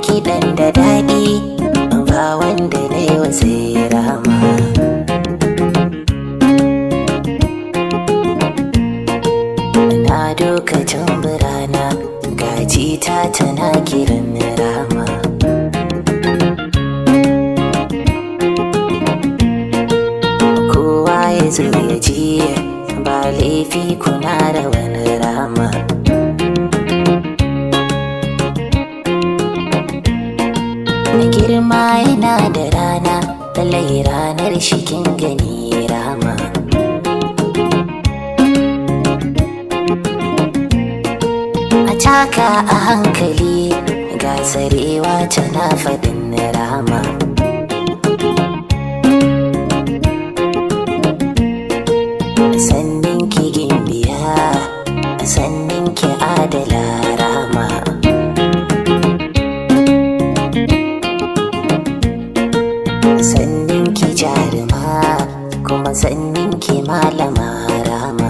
kiɗan da daɗi ba wanda na yi wa sai rama na dokacin birana gaji ta tana kiran rama kowa ya zo ya ji ba laifi kuna da wani rama na girma yana da rana lallai ranar shikin gani rama a taka a hankali ga tsarewa tana faɗin rama sannin ki gimbiya sannin ki adala rama sannin ki jaruma kuma sannin ki malama rama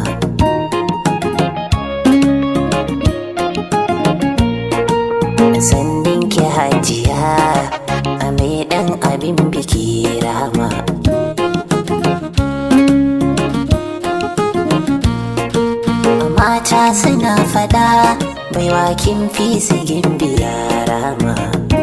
sannin ki hajiya a mai dan abin biki rama mata suna fada baiwa kin fi su gimbiya rama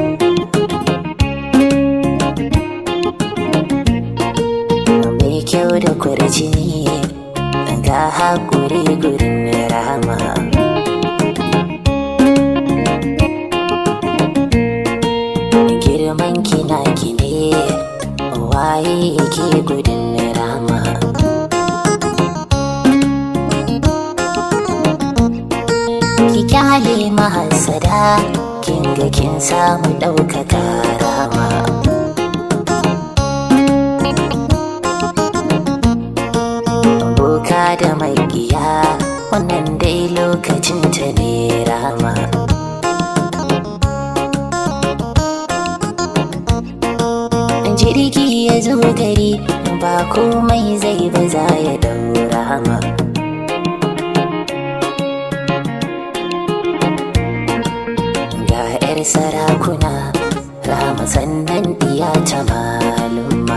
mai kyau da kurjini ga haƙuri gurin rama girman kina kine waye yake gudun rama ki kyale mahassada kin ga kin samu ɗaukaka rama boka da magiya wannan dai lokacin ta ne rama jirgi ya zo gari ba komai zai ba za ya daura ma ga 'yar sarakuna rama sannan diya ta malumma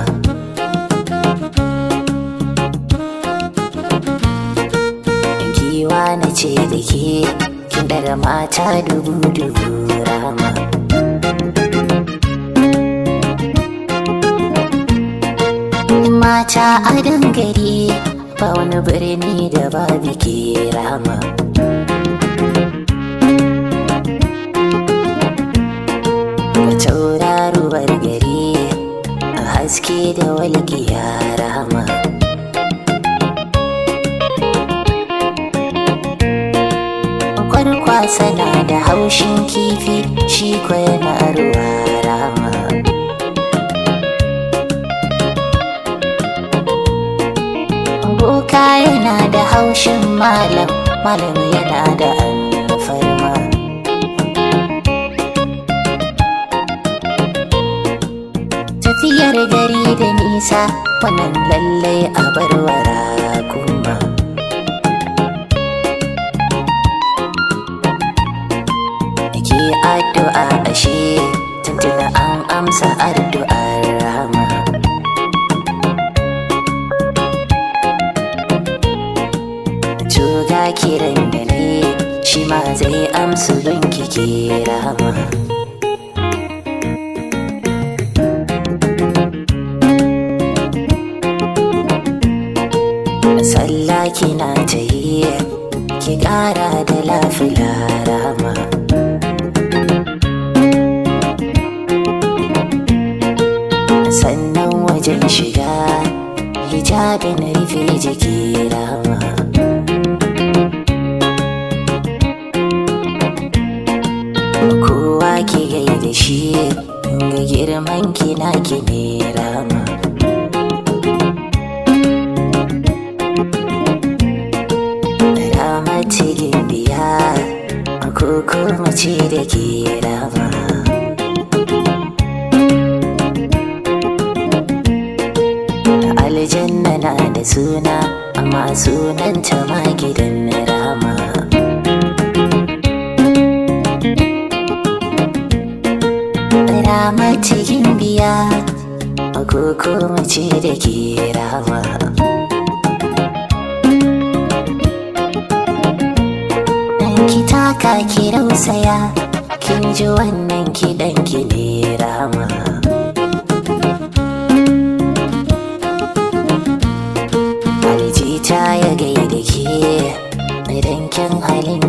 giwa na ce da ke kin daga mata dubu dubu rama mata a dangare ba wani birni da ba biki rama ga tauraruwar gari a haske da walƙiya rama kwarkwasa na da haushin kifi shi kwa yana ruwa rama boka yana da haushin malam malam yana da alfarma tafiyar gari da nisa wannan lallai a barwara kuma ke addu'a ashe tuntuna an amsa addu'ar rama Tuga kiran da ne shi ma zai amsu don kike rama Sallah kina ta yi ki ƙara da lafila rama Sannan wajen shiga hijabin rufe jiki rama kowa ki gaida shi ga girman kina ki ne rama rama cikin biya ko kuma ce da ke rama aljanna na da suna amma sunanta ma gidan rama ramata yin biya Koko mace da ke rama ki taka ki rausaya kin ji wannan kiɗan ki ne rama aljita ya gaida ke idan kin halin